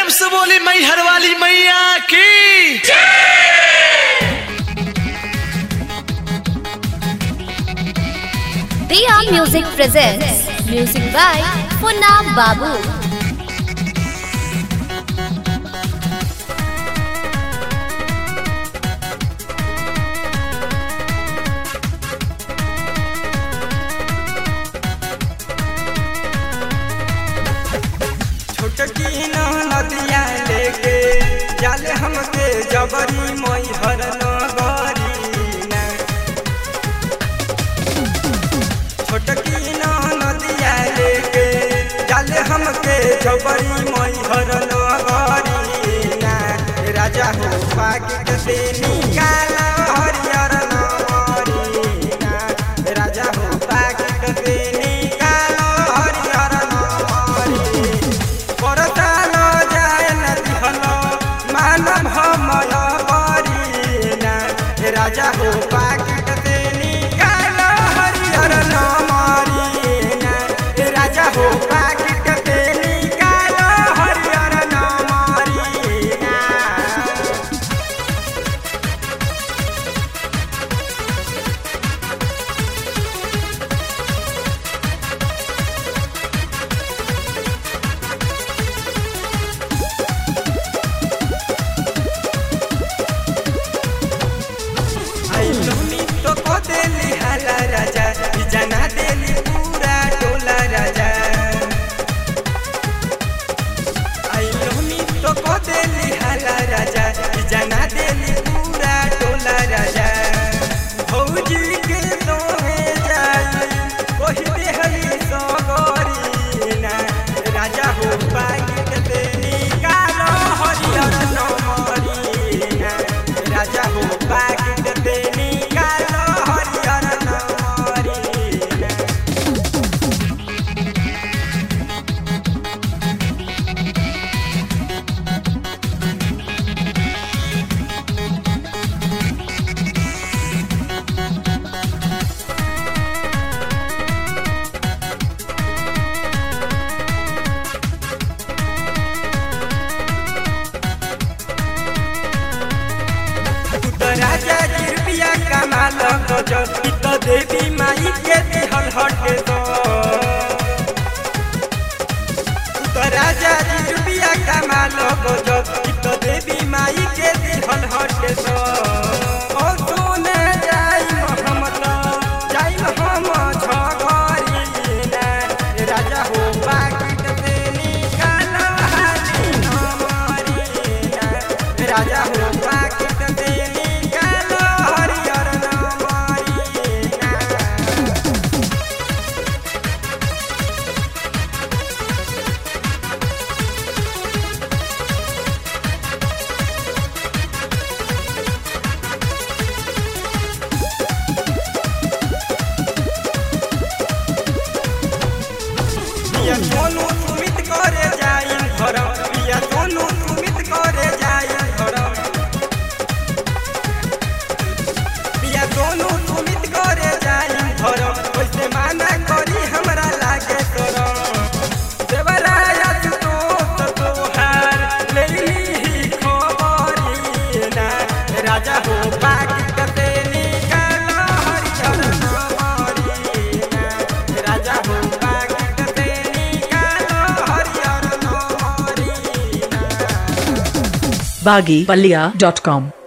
प्रेम से बोली मैहर वाली मैया की Diya Music presents music by Funam Babu. छोटकी न नदिया लेके जाले हमके जबरी मैहर नगरी ना छोटकी न नदिया लेके जाले हमके जबरी मैहर नगरी ना राजा हो पाकिट से निकाल हरियर नगरी ना राजा हो पाकिट से निकाल हरियर नगरी परताल जाय नदिहल मानव हमय बरीना राजा हो पाकिट से निकाल हरिहर नमरीना राजा हो पाकिट से निकाल हरिहर नमरीना आई लोनी तो को देली हाला राजा ई जना देली पूरा टोला राजा आई लोनी तो को देली हाला राजा ई जना देली पूरा टोला राजा भौजी के दोहे जाई कोही देहली सगरी ना राजा हो पाकिट देली कालो हरियर नमरी ना राजा हो पाकिट देली कालो हरियर नमरी ना तू तो राजा जी रुपया कमाल गजो ई तो देवी माई के दिहल हटे दो तू तो राजा जी रुपया कमाल गजो ई तो देवी माई के दिहल हटे दो ओ सुने जाई मोहम्मद जाई हम झगरी ना राजा हो पाकिट से निकाल हाली नमरी ना राजा हो पाकिट से निकाल हरियर नमरी ना पिया सोनू सुमित करे जाई घर पिया सोनू सुमित करे जाई घर पिया सोनू सुमित करे जाई घर ओइसे माना करी हमरा लागे तोर देवराया तू तो तोहार लेली खबरी ना राजा हो पाकिट से निकाल हरियर नमरी ना राजा हो पाकिट से निकाल हरियर नमरी ना baggypalia.com